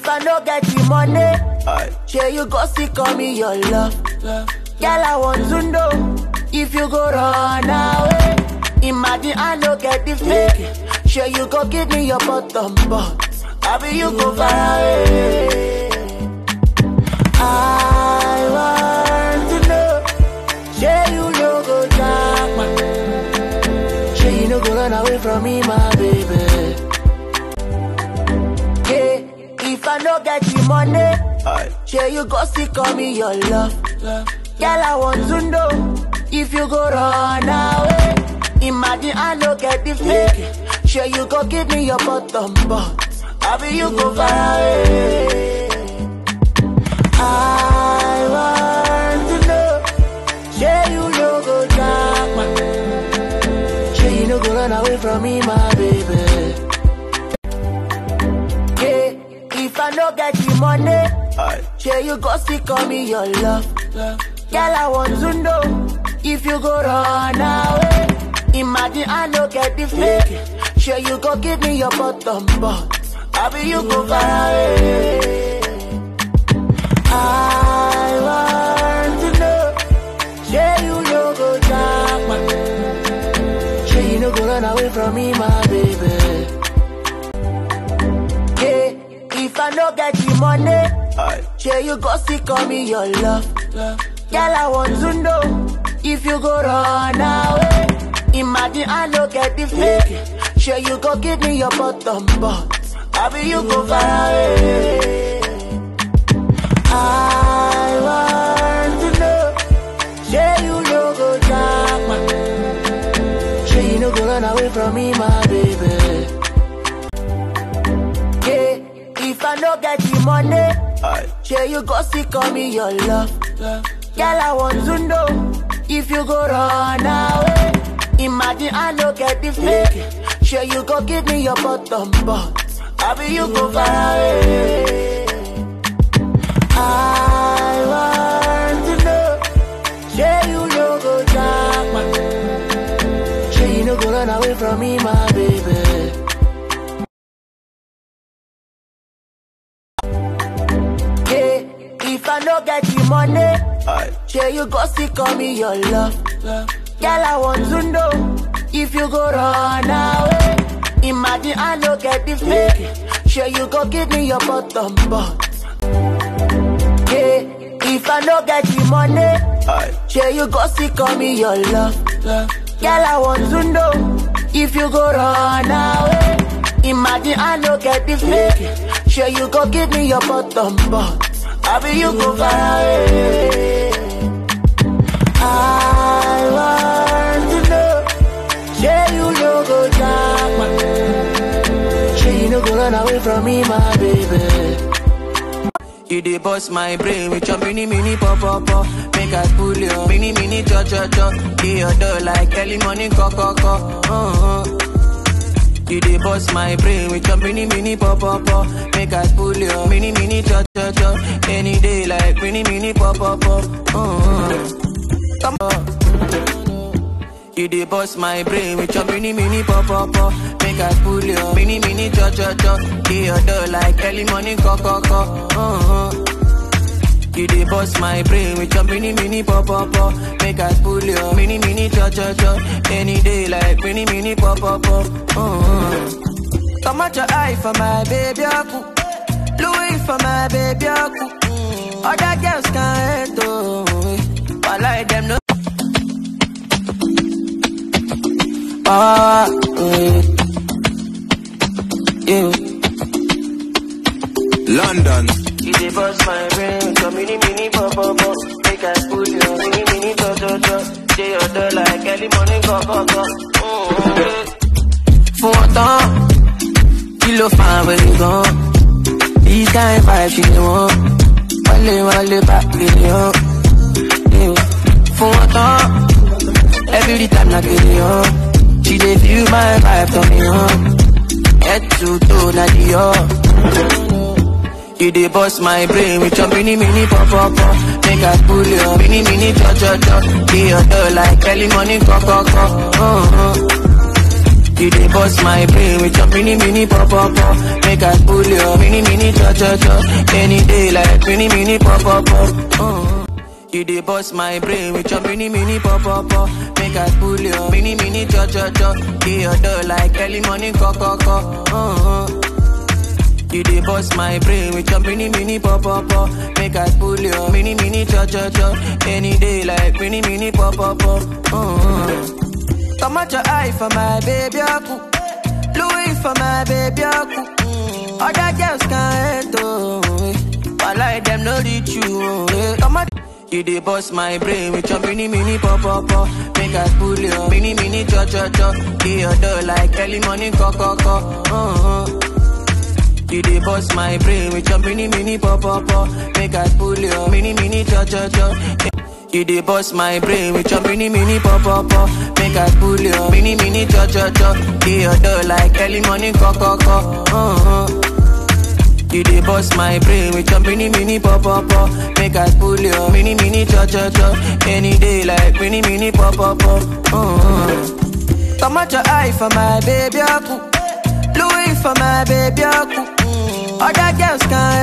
If I no get the money, sure you go see call me your love. Girl, I want to know if you go run away. Imagine I no get the fake. Sure you go give me your bottom, but I be you go far away. I want to know, sure you no go jack man. Sure you no go run away from me, my baby. Yeah, if I no get the money, sure you go see call me your love. Girl, I want to know if you go run away. Imagine I no get the fake. Sure you go give me your bottom, but I be you go far away. I want to know, sure you no go jack man. Sure you no go run away from me, my baby. Yeah, if I no get the money, sure you go see call me your love. Girl, I want to know if you go run away. Imagine I no get the fake. Sure you go give me your bottom, but I be you go far away. I want to know, sure you no go jack man. Sure you no go run away from me, my baby. Yeah, if I no get the money, sure you go see call me your love. Girl, I want to know if you go run away. Imagine I no get the fake. Sure you go give me your bottom, but I be you go far away. I want to know, sure you no go jack man. Sure you no go run away from me, my baby. Yeah, if I no get the money, sure you go see call me your love. Girl, I want to know if you go run away. Imagine I no get the fake. Sure you go give me your bottom, but I be you go far away. I want to know, sure you no go jack man. Sure you no go run away from me, my baby. Yeah, if I no get the money, sure you go see call me your love. Girl, I want to know if you go run away. Imagine I no get the fake. Sure you go give me your bottom, but yeah, if I no get the money, sure you go see call me your love. Girl, I want to know if you go run away. Imagine I no get the fake. Sure you go give me your bottom, but I be you go far away. I want to know, sure you no go jack man. Sure you no go run away from me, my baby. You dey bust my brain with your mini mini pop pop pop. Make I pull your mini mini cho cho cho. Dey your door like early morning co co co. Uh-huh. You dey bust my brain with your mini mini pop pop pop. Make I pull your mini mini cho cho cho. Any day like mini mini pop pop pop. Uh-huh. Come on. You dey bust my brain with your mini mini pop pop pop. Make I pull your mini mini cho cho cho. Dey your door like early morning co co co. Uh-huh. You dey bust my brain with your mini mini pop pop pop. Make I pull your mini mini cho cho cho. Any day like mini mini pop pop pop. Uh-huh. Come out your eye for my baby aku. Louis for my baby aku. Other girls can't hate oh. But like them no. Ah, yeah. yeah. London. You dey bust my brain, so mini mini pop pop pop. Make I put your mini mini cho cho cho. Dey your door like early morning go go go. Mm. Fún wọn tán, kí ló fa àwọn gan? These kind vibes you dey want. Wálé wálé bá kiri hàn. Yeah. Fún wọn tán, every time na kiri hàn. She dey feel my vibe, turn me on. Head to toe na the up. You dey bust my brain with your mini mini pop pop pop. Make I pull your mini mini cho cho cho. Be your door like early morning co co co. Uh-huh. You dey bust my brain with your mini mini pop pop pop. Make I pull your mini mini cho cho cho. Any day like mini mini pop pop pop. Uh. You dey bust my brain with your mini mini pop pop pop. Make I pull your mini mini cho cho cho. Get your door like early morning co co co. Uh-huh. You dey bust my brain with your mini mini pop pop pop. Make I pull your mini mini cho cho cho. Any day like mini mini pop pop pop. Uh-huh. Come out your eye for my baby aku. Louis for my baby aku. Mm. Other girls can't enter. I like them no reach you. eh. Come out. You dey bust my brain with your mini mini pop pop pop. Make I pull your mini mini cho cho cho. Get your door like early morning co co co. Uh-huh. You dey bust my brain with your mini mini pop pop pop. Make I pull your mini mini cho cho cho. You dey bust my brain with your mini mini pop pop pop. Make I pull your mini mini cho cho cho. Get your door like early morning co co co. Uh-huh. You dey bust my brain with your mini mini pop pop pop. Make I pull your mini mini cho cho cho. Any day like mini mini pop pop pop. Uh-huh. Come out your eye for my baby aku. Louis for my baby aku. Mm. Other girls can't